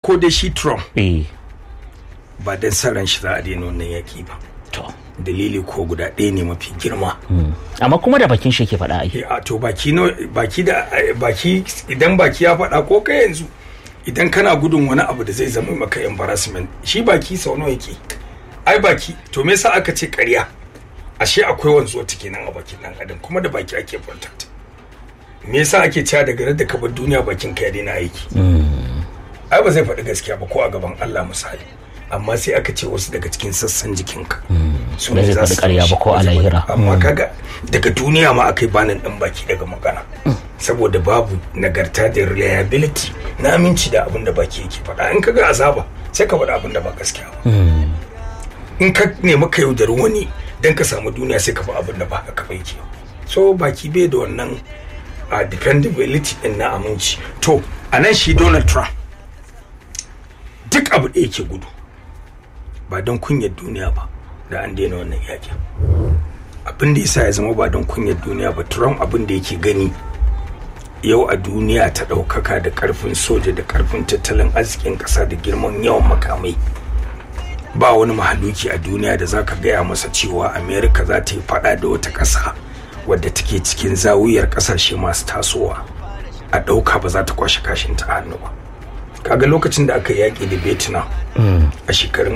ko da shi trump eh ba don san ran shi za a daina wannan yaki ba to dalili ko guda ɗaya ne mafi girma amma kuma da bakin shi ke faɗa ai Eh, a to baki no baki da eh, baki idan baki ya faɗa ko kai yanzu idan kana gudun wani abu da zai zama maka embarrassment shi baki sau nawa yake ai baki to me yasa aka ce ƙarya ashe akwai wanzuwa take nan a bakin dan adam kuma da baki ake furta ta me yasa ake cewa daga da ka bar duniya bakin ka ya daina aiki ai ba zai faɗi gaskiya ba ko a gaban Allah misali amma sai aka ce wasu daga cikin sassan jikinka su Ba zai za faɗi su ƙarya ba ko a ba zai faɗi. lahira. amma kaga daga duniya ma aka yi banin ɗan baki daga magana saboda babu nagarta da reliability na aminci da abin da baki yake faɗa in kaga azaba sai ka faɗa abin da ba gaskiya ba in ka nemi ka yaudari wani don ka samu duniya sai ka fi abin da ba haka ba yake so baki bai da wannan a dependability din na aminci to a nan shi donald trump duk abu da yake gudu ba don kunyar duniya ba da an daina wannan yakin abin da yasa ya zama ba don kunyar duniya ba trump abin da yake gani yau a duniya ta ɗaukaka da ƙarfin soja da ƙarfin tattalin arzikin ƙasa da girman yawan makamai ba wani mahaluki a duniya da zaka gaya masa cewa america za ta yi fada da wata ƙasa wadda take cikin zawiyar ƙasashe masu tasowa a ɗauka ba za ta kwashe kashin ta hannu ba kaga lokacin da aka yaƙi da vietnam a shekarun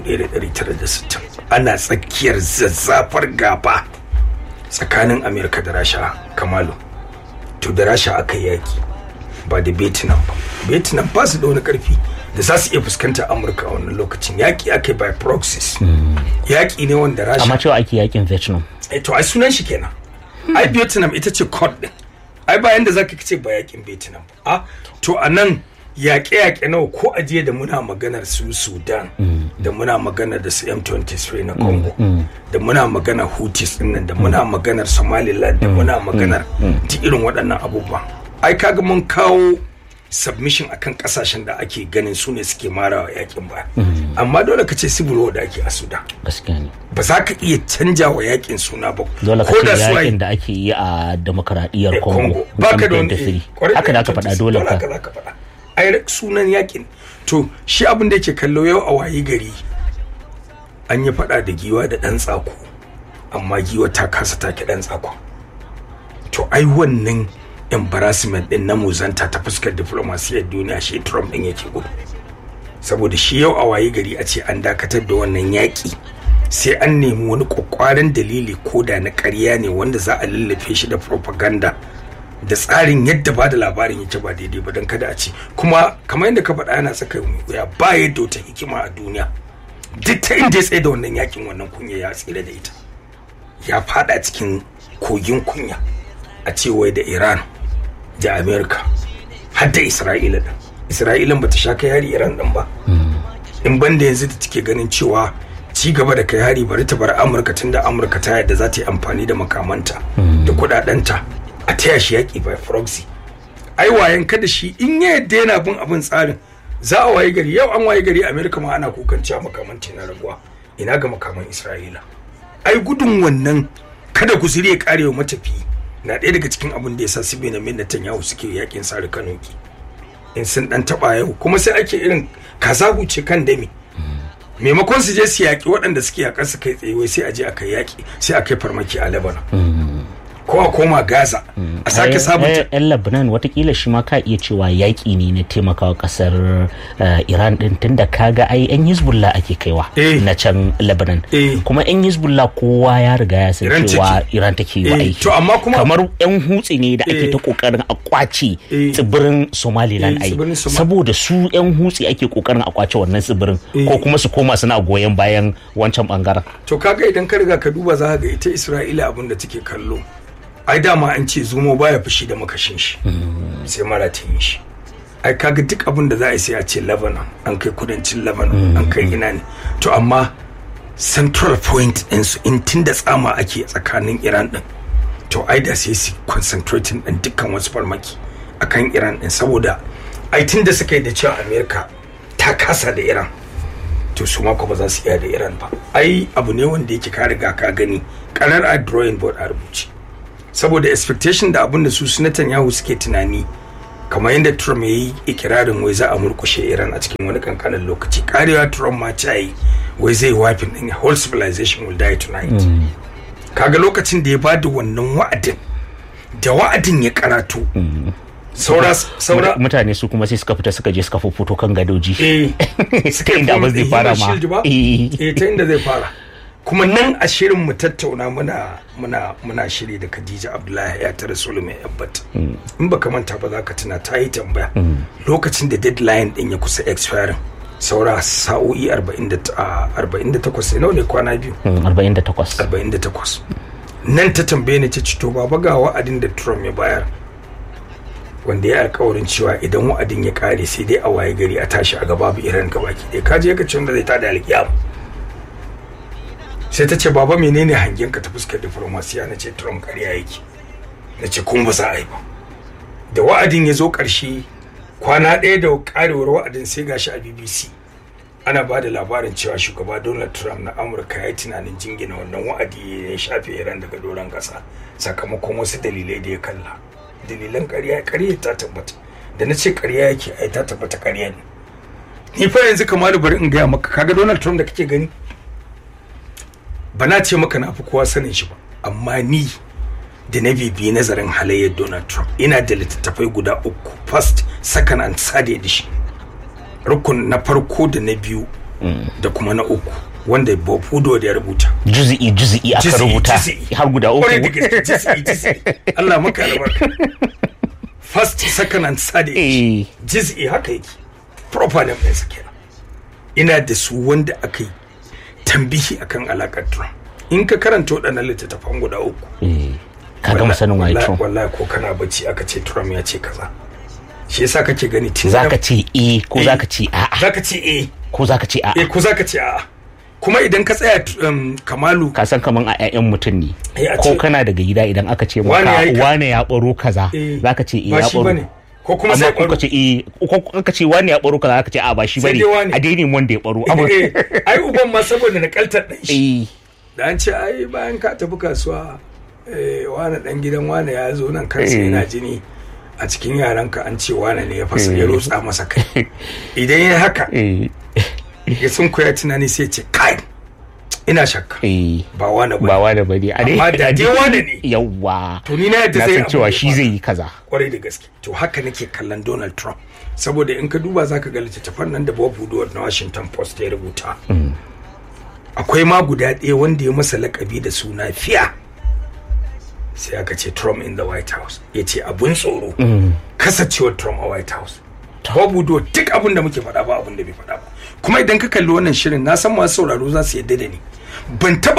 1960 ana tsakiyar zazzafar gaba tsakanin america da rasha kamalu to da rasha aka yaƙi ba da vietnam ba vietnam ba su da wani ƙarfi da za su iya fuskantar amurka a wannan lokacin yaƙi aka yi by proxies yaƙi ne wanda rasha amma cewa ake yakin vietnam eh to ai sunan shi kenan ai vietnam ita ce code din ai bayan da zaka ce ba yakin vietnam ba a to a nan yaƙe-yaƙe nawa ko ajiye da muna maganar su sudan da muna maganar da su m23 na congo da muna maganar houthis din nan da muna maganar somaliland da muna maganar duk irin waɗannan abubuwan ai kaga mun kawo submission akan kasashen da ake ganin su ne suke marawa yakin ba amma dole ka ce civil war da ake a sudan gaskiya ne ba za ka iya canja wa yakin suna ba dole ka ko da ce su yakin ai- da ake yi a demokaradiyyar eh, congo ba ka da wani M23. eh, kwarai haka da aka M23, faɗa dole haka ka za ka faɗa ai sunan yakin to shi abin da yake kallo yau a wayi gari an yi faɗa da giwa da ɗan tsako amma giwa ta kasa take ɗan tsako to ai wannan embarrassment din na muzanta ta fuskar diplomasiyar duniya shi Trump din yake gudu saboda shi yau a waye gari a ce an dakatar da wannan yaƙi sai an nemi wani kwakwaran dalili ko da na ƙarya ne wanda za a lallafe shi da propaganda da tsarin yadda ba da labarin yake ba daidai ba don kada a ce kuma kamar yadda ka faɗa yana tsaka ya ba yadda wata hikima a duniya duk ta inda ya tsaye da wannan yakin wannan kunya ya tsira da ita ya fada cikin kogin kunya a cewa da iran da america har da isra'ila din isra'ilan bata sha kai hari iran din ba in banda yanzu da take ganin cewa ci gaba da kai hari bari ta bar amurka tunda amurka ta yadda za ta yi amfani da makamanta da kudadenta a taya shi yaki by proxy ai wayan kada shi in ya yadda yana bin abin tsarin za a waye gari yau an waye gari amerika ma ana kukan cewa makamanta na raguwa ina ga makaman isra'ila ai gudun wannan kada guzuri ya kare wa matafiyi na ɗaya daga cikin abin da ya sa su Benjamin Netanyahu suke yakin sare kanoki in sun dan taba yau kuma sai ake irin kaza huce kan dami maimakon su je su yaƙi waɗanda suke yaƙar su kai tsaye wai sai a je a kai yaƙi sai a kai farmaki a Lebanon ko a koma Gaza a sake sabunta yan lebanon watakila shi ma ka iya cewa yaƙi ne na taimakawa ƙasar eh, iran ɗin tunda kaga ai yan hezbollah ake kaiwa Eh. na can lebanon Eh. kuma yan hezbollah kowa ya riga ya san Iran cewa take. iran take yi wa Eh, aiki to amma kuma- kamar yan hutsi ne da ake Eh. ta kokarin a kwace Eh. tsibirin somaliland Eh, ai tsibirin Soma- saboda su yan hutsi ake kokarin a kwace wannan tsibirin ko kuma su koma suna goyon bayan wancan bangaren to kaga idan ka riga ka duba za ka ga ita Isra'ila abin da take kallo ai dama an ce zomo baya fushi da makashin shi sai mara ta yi shi ai kaga duk abin da za a yi sai a ce Lebanon an kai kudancin Lebanon an kai ina ne to amma central point din su in tun da tsama ake tsakanin Iran din to ai da sai su concentrating din dukkan wasu farmaki akan Iran din saboda ai tun da suka yi da cewa America ta kasa da Iran to su mako ba za su iya da iran ba ai abu ne wanda yake ka riga ka gani karar a drawing board a rubuce saboda expectation da abin da su su Netanyahu suke tunani kamar yadda trump ya yi ikirarin wai za a murkushe iran a cikin wani kankanin lokaci karewa trump ma ta yi wai zai wafin din whole civilization will die tonight kaga lokacin da ya bada wannan wa'adin da wa'adin ya karatu saura saura mutane su kuma sai suka fita suka je suka fito kan gadoji eh suka inda abin zai fara ma eh eh ta inda zai fara kuma nan a shirin mu tattauna muna muna muna shiri da Khadija Abdullahi ya tare Sulaiman Yabbat in baka manta ba za ka tuna ta yi tambaya lokacin da deadline din ya kusa expiring saura sa'o'i 48 nawa ne kwana biyu 48 48 nan ta tambaye ni ta ci to baba ga wa'adin da Trump ya bayar wanda ya alkawarin cewa idan wa'adin ya kare sai dai a waye gari a tashi a gaba babu iran gabaki ɗaya kaje ka ce wanda zai tada alkiyama sai ta ce baba menene hangen ka ta fuskar diplomasiya na ce Trump ƙarya yake na ce kuma ba za a yi ba da wa'adin ya zo ƙarshe kwana ɗaya da ƙarewar wa'adin sai gashi a BBC ana ba da labarin cewa shugaba Donald Trump na Amurka ya yi tunanin jingina wannan wa'adi ya shafe Iran daga doron ƙasa sakamakon wasu dalilai da ya kalla dalilan ƙarya ƙarya ta tabbata da na ce ƙarya yake ai ta tabbata ƙarya ne ni fa yanzu kamar bari in gaya maka kaga Donald Trump da kake gani ba na ce maka na fi kowa sanin shi ba amma ni da na bibiyi nazarin halayyar donald trump ina da littattafai guda uku first second and third edition rukun na farko da na biyu da kuma na uku wanda bob hudo da ya rubuta juzi'i juzi'i aka Juzi'i, rubuta juzi'i. har guda Kwarai da uku gaske, juzi'i, juzi'i. Allah maka albarka first second and third edition eh jiz'i haka yake proper name ɗinsa kenan ina da su wanda aka yi tambihi akan alakar Trump in ka karanta waɗannan littattafan guda uku eh ka gama sanin waye wallahi- Trump wallahi ko kana bacci aka ce Trump ya ce kaza shi yasa kake gani tun zaka ce eh ko Eh. zaka ce a'a zaka ce eh ko zaka ce eh a'a ko zaka ce a'a kuma idan ka tsaya um, Kamalu ka san kaman a ƴaƴan mutum ne Eh, a ko ce- kana daga gida idan aka ce Wane ya yi maka ka- wane ya baro kaza eh, zaka ce eh ba ya shi bane baro ko kuma amma sai ko ka ce eh ko ka ce wane ya baro kaza zaka ce a ba shi Sai bane dai wane. a daina wanda ya baro amma eh, ai uban ma saboda nakaltar dan shi eh da an ce ai bayan ka tafi kasuwa eh, wane dan gidan wane ya zo nan kansa Eh. yana jini a cikin yaranka an ce wane ne ya fasa ya rotsa masa kai idan ya haka eh ya sun koya tunani sai ya ce kai ina shakka eh ba wane ba ba wane bane a Amma da dai wane ne. yawa to ni na yadda na zai san cewa abu shi ya zai faru. yi kaza kwarai da gaske to haka nake kallon Donald Trump saboda in ka duba zaka ga littattafan nan da Bob Woodward na Washington Post ya rubuta akwai ma guda ɗaya wanda ya masa lakabi da suna fiya sai aka ce Trump in the White House ya ce abun tsoro kasancewar Trump a White House Bob Woodward duk abin da muke faɗa ba abin da bai faɗa ba kuma idan ka kalli wannan shirin na san masu sauraro za su yadda da ni ban taɓa